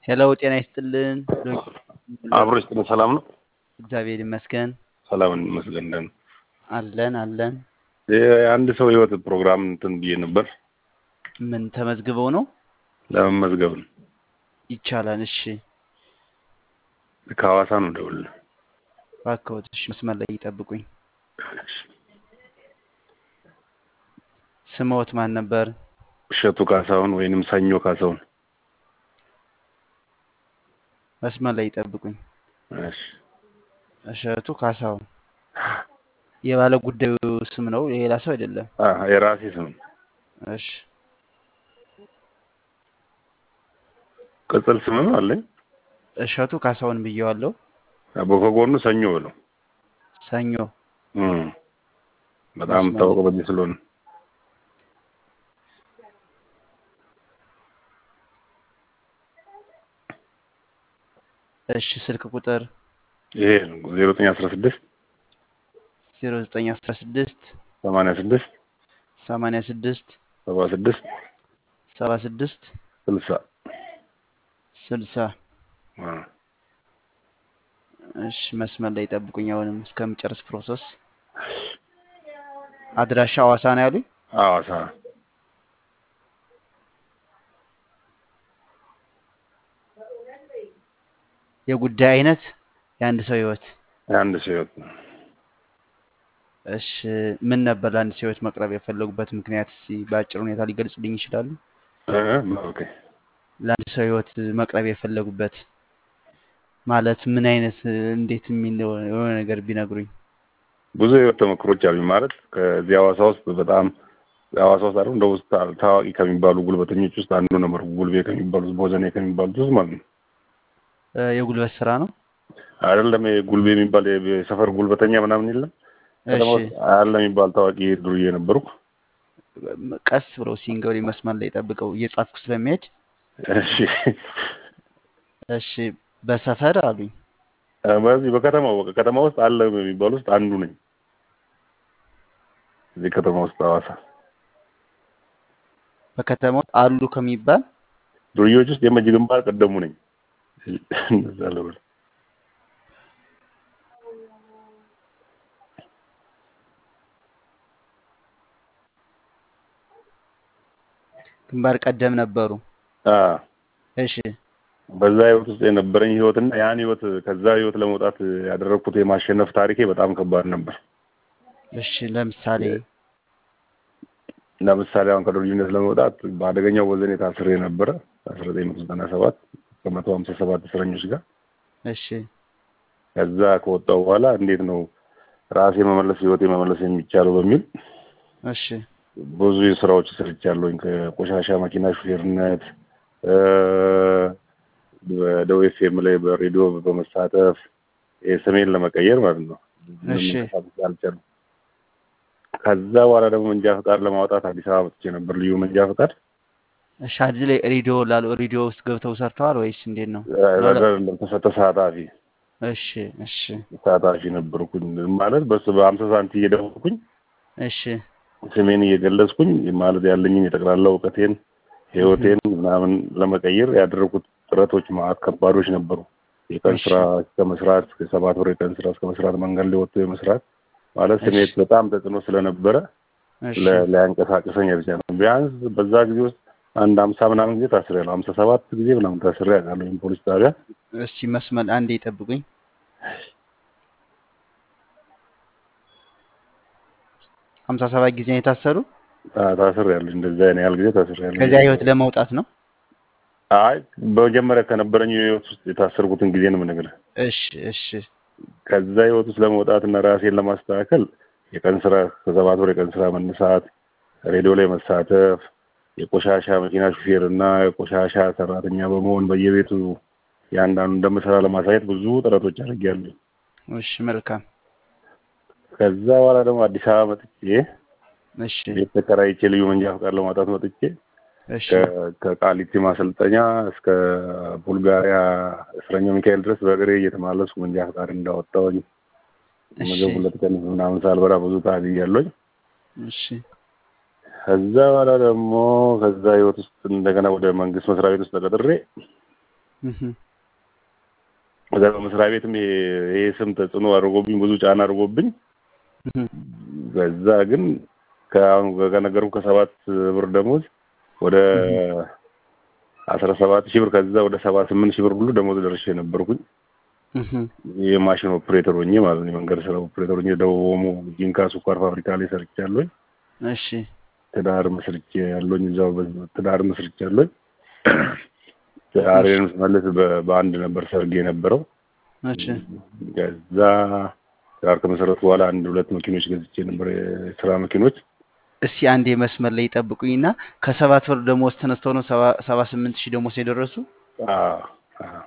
ሄሎ ጤና ይስጥልን። አብሮ ይስጥልን። ሰላም ነው? እግዚአብሔር ይመስገን ሰላም እንመስገን። እንደምን አለን አለን። የአንድ ሰው ህይወት ፕሮግራም እንትን ብዬ ነበር ምን ተመዝግበው ነው? ለመመዝገብ ነው። ይቻላል። እሺ ከሐዋሳ ነው ደውል እባክዎት፣ እሺ መስመር ላይ ይጠብቁኝ። ስምዎት ማን ነበር? እሸቱ ካሳሁን ወይንም ሰኞ ካሳሁን። መስመር ላይ ይጠብቁኝ። እሺ እሸቱ ካሳሁን የባለ ጉዳዩ ስም ነው፣ የሌላ ሰው አይደለም። አ የራሴ ስም ነው። እሺ ቅጽል ስምም አለኝ። እሸቱ ካሳሁን ብየዋለሁ። በከጎኑ ሰኞ ብለው ሰኞ እም በጣም መስመር ታወቀ በዚህ ስለሆነ እሺ ስልክ ቁጥር ይሄ ነው 0916 0916 86 86 76 76 60 60 አ እሺ መስመር ላይ ይጠብቁኝ። አሁንም እስከምጨርስ ፕሮሰስ። አድራሻ ሐዋሳ ነው ያሉኝ። ሐዋሳ የጉዳይ አይነት የአንድ ሰው ህይወት። የአንድ ሰው ህይወት ነው። እሺ ምን ነበር ለአንድ ሰው ህይወት መቅረብ የፈለጉበት ምክንያት እስኪ በአጭር ሁኔታ ሊገልጹልኝ ይችላሉ? እ ኦኬ ለአንድ ሰው ህይወት መቅረብ የፈለጉበት ማለት ምን አይነት እንዴት የሚል የሆነ ነገር ቢነግሩኝ። ብዙ የህይወት ተሞክሮች አሉኝ። ማለት ከዚህ ሐዋሳ ውስጥ በጣም ሐዋሳ ውስጥ አይደል እንደ ውስጥ ታዋቂ ከሚባሉ ጉልበተኞች ውስጥ አንዱ ነበር። ጉልቤ ከሚባሉት ቦዘኔ ከሚባሉት ውስጥ ማለት ነው። እ የጉልበት ስራ ነው። አይደለም ይሄ ጉልቤ የሚባል የሰፈር ጉልበተኛ ምናምን የለም ከተማ እሺ ውስጥ አለ የሚባል ታዋቂ ዱርዬ ነበርኩ። ቀስ ብለው ሲንገሪ መስመር ላይ ጠብቀው እየጻፍኩ ስለሚሄድ እሺ እሺ በሰፈር አሉኝ። በዚህ በከተማው በቃ ከተማ ውስጥ አለ የሚባል ውስጥ አንዱ ነኝ። እዚህ ከተማ ውስጥ ሐዋሳ በከተማ ውስጥ አሉ ከሚባል ዱርዬዎች ውስጥ የመጅ ግንባር ቀደሙ ነኝ። እንደዛ ልበል። ግንባር ቀደም ነበሩ። አ እሺ በዛ ህይወት ውስጥ የነበረኝ ህይወትና ያን ህይወት ከዛ ህይወት ለመውጣት ያደረግኩት የማሸነፍ ታሪኬ በጣም ከባድ ነበር። እሺ ለምሳሌ ለምሳሌ አሁን ከዱርዬነት ለመውጣት በአደገኛው ወዘኔ ታስሬ ነበረ አስራ ዘጠኝ መቶ ዘጠና ሰባት ከመቶ ሀምሳ ሰባት እስረኞች ጋር እሺ ከዛ ከወጣው በኋላ እንዴት ነው ራሴ መመለስ ህይወቴ መመለስ የሚቻለው በሚል እሺ ብዙ ስራዎች ሰርቻለሁኝ። ከቆሻሻ መኪና ሹፌርነት እ በደቡብ ኤፍኤም ላይ በሬዲዮ በመሳተፍ ስሜን ለመቀየር ማለት ነው። እሺ መንቀሳቀስ አልቻልኩም። ከዛ በኋላ ደግሞ መንጃ ፈቃድ ለማውጣት አዲስ አበባ መጥቼ ነበር። ልዩ መንጃ ፈቃድ እሺ አዲስ ላይ ሬዲዮ ላሉ ሬዲዮ ውስጥ ገብተው ሰርተዋል ወይስ እንዴት ነው? ተሰጠ ተሳታፊ እሺ እሺ ተሳታፊ ነበርኩኝ። ማለት በሱ በሀምሳ ሳንቲ እየደወልኩኝ እሺ ስሜን እየገለጽኩኝ ማለት ያለኝን የጠቅላላ እውቀቴን ህይወቴን ምናምን ለመቀየር ያደረጉት ጥረቶች ማለት ከባዶች ነበሩ። የቀን እሺ ስራ እስከ መስራት እስከ ሰባት ወር የቀን ስራ እስከ መስራት መንገድ ላይ ወጥቶ የመስራት ማለት እሺ ስሜት በጣም ተጽዕኖ ስለነበረ እሺ ለ- ሊያንቀሳቅሰኝ አልቻለም። ቢያንስ በዛ ጊዜ ውስጥ አንድ ሀምሳ ምናምን ጊዜ ታስሬያለሁ። ሀምሳ ሰባት ጊዜ ምናምን ታስሬ አውቃለሁ ፖሊስ ጣቢያ። እስቲ መስመር አንዴ ይጠብቁኝ። ሀምሳ ሰባት ጊዜ ነው የታሰሩ። ታ- ታስሬያለሁ። እንደዛ ያን ያህል ጊዜ ታስሬያለሁ። ከዚያ ህይወት ለመውጣት ነው። አይ በመጀመሪያ ከነበረኝ ህይወት ውስጥ የታሰርኩትን ጊዜ ነው የምነግርህ። እሺ እሺ ከዛ ህይወት ውስጥ ለመውጣት እና ራሴን ለማስተካከል የቀን ስራ ከሰባት ወር የቀን ስራ መነሳት፣ ሬዲዮ ላይ መሳተፍ፣ የቆሻሻ መኪና ሹፌር እና የቆሻሻ ሰራተኛ በመሆን በየቤቱ የአንዳንዱ እንደምሰራ ለማሳየት ብዙ ጥረቶች አድርጌያለሁ። እሺ መልካም ከዛ በኋላ ደግሞ አዲስ አበባ መጥቼ እሺ ቤት ተከራይቼ ልዩ መንጃ ፈቃድ ለማውጣት መጥቼ እሺ ከ- ከቃሊቲ ማሰልጠኛ እስከ ቡልጋሪያ እስረኛ ሚካኤል ድረስ በእግሬ እየተመላለስኩ መንጃ ፈቃድ እንዳወጣሁኝ እሺ ምግብ ሁለት ቀን ምናምን ሳልበላ ብዙ ታግያለሁኝ። እሺ ከዛ በኋላ ደግሞ ከዛ ህይወት ውስጥ እንደገና ወደ መንግስት መስሪያ ቤት ውስጥ ተቀጥሬ እህ፣ ከዛ በመስሪያ ቤትም ይሄ ይሄ ስም ተጽዕኖ አድርጎብኝ ብዙ ጫና አድርጎብኝ እህ፣ ከዛ ግን ከአሁን ከነገርኩ ከሰባት ብር ደሞዝ ወደ እህ፣ አስራ ሰባት ሺህ ብር ከዛ ወደ ሰባ ስምንት ሺህ ብር ሁሉ ደሞዝ ደርሼ ነበርኩኝ። እህ፣ የማሽን ኦፕሬተር ሆኜ ማለት ነው። የመንገድ ስራ ኦፕሬተር ሆኜ ደቡብ ኦሞ ጂንካ ስኳር ፋብሪካ ላይ ሰርቻለሁኝ። እሺ ትዳር መስርቼ ያለኝ እዛው በ- ትዳር መስርቼ ያለኝ ትዳሬን ስመልስ በ- በአንድ ነበር ሰርግ የነበረው። እሺ ከዛ ትዳር ከመሰረቱ በኋላ አንድ ሁለት መኪኖች ገዝቼ ነበር፣ የስራ መኪኖች። እስቲ አንዴ መስመር ላይ ይጠብቁኝና ከሰባት ብር ደሞዝ ተነስተው ነው ሰባ ሰባ ስምንት ሺህ ደሞዝ የደረሱ? አዎ፣ አዎ።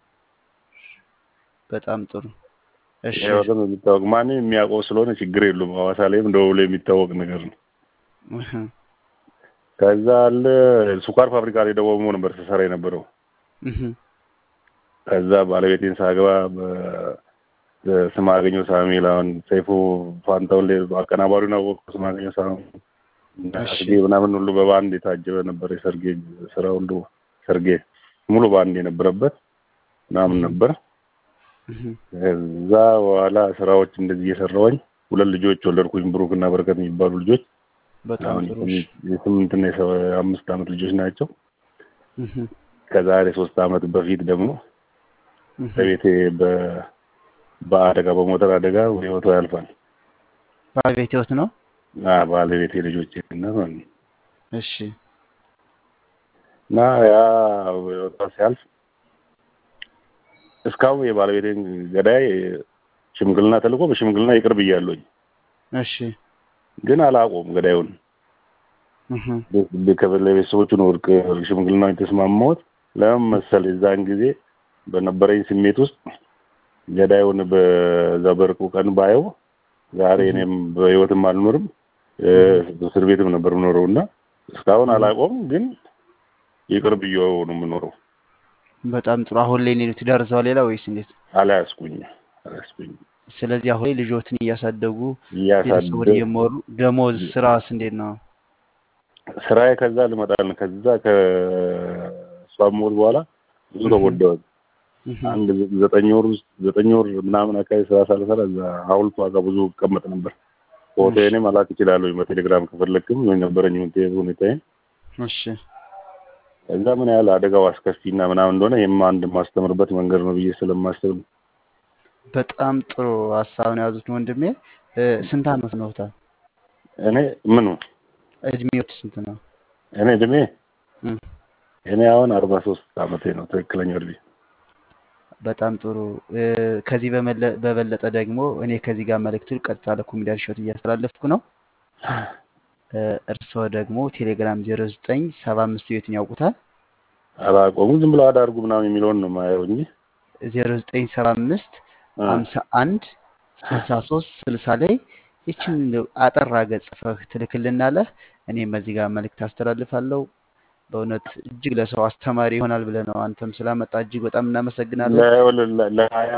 በጣም ጥሩ። እሺ ይሄ በጣም የሚታወቅ ማንም የሚያውቀው ስለሆነ ችግር የለውም። ሐዋሳ ላይም ደቡብ ላይ የሚታወቅ ነገር ነው። እህ፣ ከዛ አለ ስኳር ፋብሪካ ላይ ደቡብ ኦሞ ነበር ስሰራ የነበረው። እህ፣ ከዛ ባለቤቴን ሳገባ በ- በስማገኘው ሳሙኤል አሁን ሰይፉ ፋንታውን ላይ አቀናባሪውን አወቅኩ። ስማገኘው ሳሙኤል እና እሺ ሰርጌ ምናምን ሁሉ በባንድ የታጀበ ነበር። የሰርጌ ስራ ሁሉ ሰርጌ ሙሉ ባንድ የነበረበት ምናምን እህ፣ ነበር። እህ፣ ከዛ በኋላ ስራዎች እንደዚህ እየሰራሁኝ ሁለት ልጆች ወለድኩኝ። ብሩክ እና በረከት የሚባሉ ልጆች በጣም አሁን ጥሩ። እሺ የስምንት የስምንትና የሰ- የአምስት ዓመት ልጆች ናቸው። እህ፣ ከዛሬ ሶስት ዓመት በፊት ደግሞ እህ። በቤቴ በ- በአደጋ በሞተር አደጋ ህይወቷ ያልፋል። ባለቤት ህይወት ነው። እና ባለቤቴ ልጆች እናት ማለት ነው። እሺ እና ያ ህይወቷ ሲያልፍ እስካሁን የባለቤቴን ገዳይ ሽምግልና ተልኮ በሽምግልና ይቅር ብያለሁኝ፣ እሺ ግን አላቆም ገዳዩን እህ፣ ለቤተሰቦቹ ነው እርቅ ሽምግልና የተስማማሁት። ለምን መሰል የዛን ጊዜ በነበረኝ ስሜት ውስጥ ገዳዩን በዛ በእርቁ ቀን ባየው ዛሬ እህ። እኔም በህይወትም አልኖርም እ፣ እስር ቤትም ነበር የምኖረው እና እስካሁን እህ። አላቆም፣ ግን ይቅር ብዬው ነው የምኖረው። በጣም ጥሩ። አሁን ላይ ነው ትዳር እዛው ሌላ ወይስ እንዴት? አላያስኩኝ አላያስኩኝ ስለዚህ አሁን ላይ ልጆትን እያሳደጉ ቤተሰቡን እያሳደግ እየመሩ ደሞዝ ስራስ እንዴት ነው? ስራዬ ከዛ ልመጣል ከዛ ከእሷ ሞት በኋላ ብዙ እህ፣ ተጎዳሁኝ። እህ፣ አንድ ዘ- ዘጠኝ ወር ውስጥ ዘጠኝ ወር ምናምን አካባቢ ስራ ሳልሰራ እዛ ሐውልቷ ጋር ብዙ እቀመጥ ነበር። እሺ ፎቶዬን መላክ እችላለሁ በቴሌግራም ከፈለግክም የነበረኝ ሁኔታዬን። እሺ እዛ ምን ያህል አደጋው አስከፊና ምናምን እንደሆነ ይህም አንድ የማስተምርበት መንገድ ነው ብዬ ስለማስብ ነው። በጣም ጥሩ ሀሳብ ነው የያዙት ወንድሜ። እ፣ ስንት አመት ነውታል? እኔ ምኑ እድሜዎት ስንት ነው? እኔ እድሜ እም፣ እኔ አሁን አርባ ሶስት አመቴ ነው ትክክለኛ እድሜ። በጣም ጥሩ። እ፣ ከዚህ በመለ- በበለጠ ደግሞ እኔ ከዚህ ጋር መልእክቱን ቀጥታ ለኮሜዲያን ሾት እያስተላለፍኩ ነው። እ፣ እርስዎ ደግሞ ቴሌግራም ዜሮ ዘጠኝ ሰባ አምስት ቤትን ያውቁታል? አላቆሙ ዝም ብለው አዳርጉ ምናምን የሚለውን ነው የማየው እንጂ ዜሮ ዘጠኝ ሰባ አምስት እ፣ ሀምሳ አንድ ስልሳ ሶስት ስልሳ ላይ ይችን እንደው አጠር አድርገህ ጽፈህ ትልክልናለህ። እኔም በዚህ ጋር መልእክት አስተላልፋለሁ። በእውነት እጅግ ለሰው አስተማሪ ይሆናል ብለህ ነው አንተም ስላመጣ እጅግ በጣም እናመሰግናለን። ለ- ለ- ለሀያ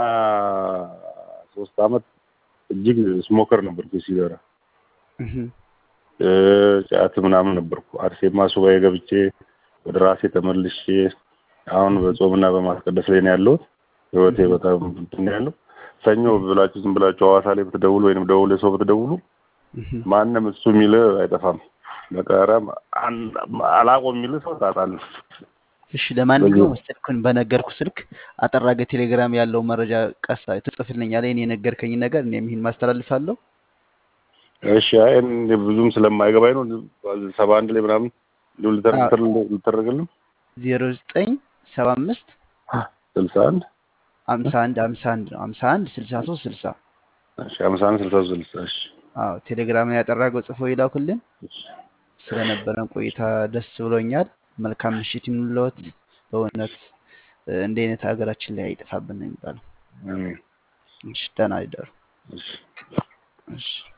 ሶስት አመት እጅግ ስሞከር ነበርኩ ሲጋራ እህ፣ እ፣ ጫት ምናምን ነበርኩ። አርሴማ ሱባኤ ገብቼ ወደ ራሴ ተመልሼ አሁን እህ፣ በጾምና በማስቀደስ ላይ ነው ያለሁት። ህይወቴ እህ፣ በጣም እንትን ነው ያለው። ሰኞ ብላችሁ ዝም ብላችሁ ሐዋሳ ላይ ብትደውሉ ወይንም ደውል ሰው ብትደውሉ እህ። ማንም እሱ የሚል አይጠፋም። በቃ ኧረ አን- አላቆም የሚል ሰው ታጣለህ። እሺ በዚህ ለማንኛውም ስልኩን በነገርኩ ስልክ አጠር አድርገህ ቴሌግራም ያለው መረጃ ቀሳ ትጽፍልኛለህ። እኔ የነገርከኝ ነገር እኔም ይህን ማስተላልፋለሁ። እሺ፣ አይ እኔ ብዙም ስለማይገባኝ ነው ሰባ አንድ ላይ ምናምን እንዲሁ ልተር- ልተር- ልተረግልም ዜሮ ዘጠኝ ሰባ አምስት ስልሳ አንድ ሀምሳ አንድ ሀምሳ አንድ ነው ሀምሳ አንድ ስልሳ ሶስት ስልሳ እሺ፣ ሀምሳ አንድ ስልሳ ሶስት ስልሳ እሺ፣ አዎ ቴሌግራምን ያጠራገው ጽፎ ይላኩልን። እሺ። ስለነበረን ቆይታ ደስ ብሎኛል። መልካም ምሽት ይሁንልዎት። በእውነት እ፣ እንዲህ አይነት ሀገራችን ላይ አይጠፋብን ነው የሚባለው። አሜን። እሺ ደህና ይደሩ። እሺ። እሺ